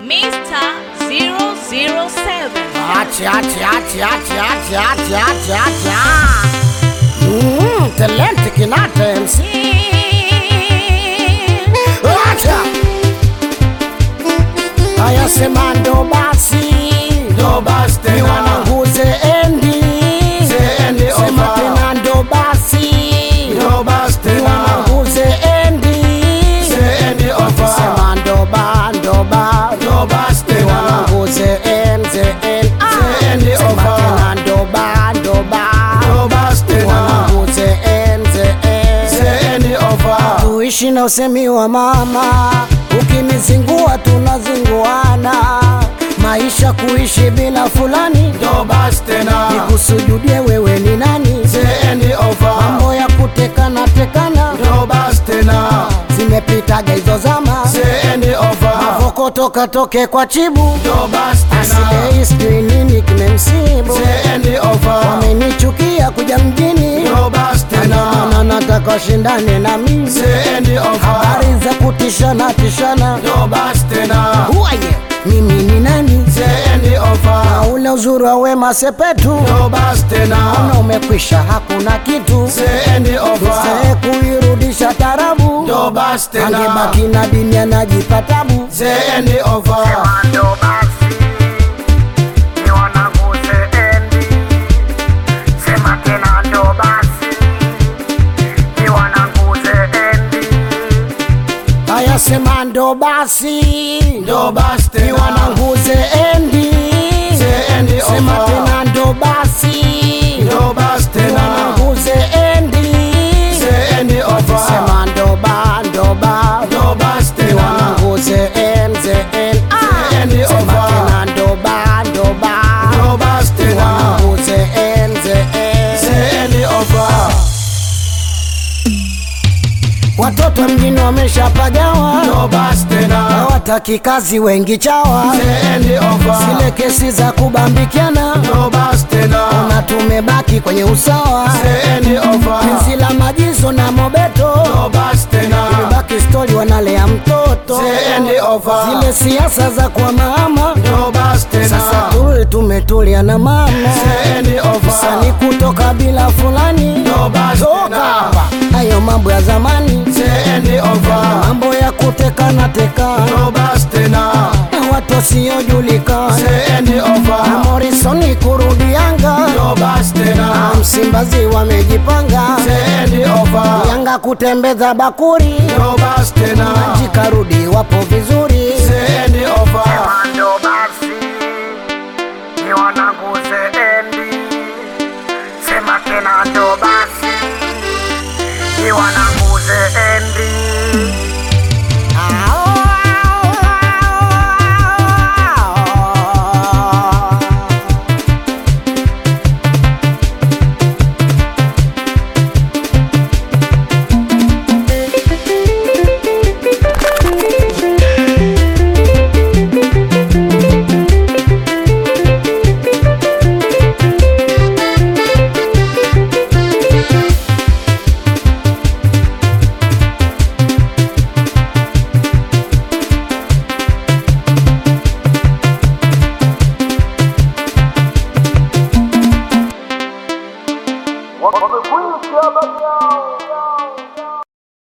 Mr. 007. Acha, acha, acha, acha, acha, acha, acha, acha. Mm, talent kinata MC. Acha. Haya sema ndo basi. Ndo basi tena. Ni wanangu zeendi. Zeendi Sema over. tena ndo basi. Ndo basi Ni tena. wanangu zeendi. Zeendi over. Sema ndo ba, ndo ba. Ndo basi Ni tena. wanangu zeen, zeen. Ah. Zeendi Sema over. tena ndo ba, ndo ba. Ndo basi tena. Wanangu zeen, zeen. Zeendi over. Tuishi na usemi wa mama, ukinizingua tunazinguana. Maisha kuishi bila fulani, Ndo basi tena. nikusujudie wewe ni nani? Zeendi over. Mambo ya kutekana tekana Ndo basi tena. zimepitaga hizo zama, Zeendi over. mavokoto katoke kwa chibu Ndo basi tena. Asidai sijui nini kimemsibu, Zeendi over. wamenichukia kuja mjini, Ndo basi tena. na nataka shindane na mimi, Zeendi over. habari za kutishana tishana. Ndo basi tena. Who are you? Mimi ni nani? Zeendi over. Na ule uzuri wa Wema Sepetu, Ndo basi tena. ona umekwisha, hakuna kitu Zeendi over. Tusae kuirudisha tarabu, Ndo basi tena. angebaki na dini anajipa tabu. Zeendi over. Ndo basi ni wanangu zeendi, sema tena ndo basi ni wanangu zeendi. Haya sema ndo basi Ndo basi ni tena. wanangu zeendi, Zeendi sema over. tena ndo basi Ndo basi ni tena. wanangu zeendi, Zeendi over. sema ndo ba ndo ba Ndo basi ni tena. wanangu zeen zeen ah Zeendi sema over. tena ndo ba ndo ba Ndo basi ni tena. wanangu zeen zeen Zeendi over. watoto mjini wameshapagawa Ndo basi tena. hawataki kazi wengi chawa Zeendi over. zile kesi za kubambikiana Ndo basi tena. na tumebaki kwenye usawa Zeendi over. penzi la majizo na mobeto Ndo basi tena. baki stori wanalea mtoto Zeendi over. zile siasa za kwa mama Ndo basi tena. sasa tuli tumetulia na mama Zeendi over. sani kutoka bila fulani Ndo basi toka tena. hapa hayo mambo ya zamani Zeendi over. mambo ya kutekana tekana Ndo basi tena. na watu wasiojulikana Zeendi over. na Morrison kurudi Yanga Ndo basi na tena. Msimbazi wamejipanga Zeendi over. Yanga kutembeza bakuri Ndo basi tena. jikarudi wapo vizuri Zeendi over. ndo basi ni wanangu zeendi sema tena ndo basi ni wana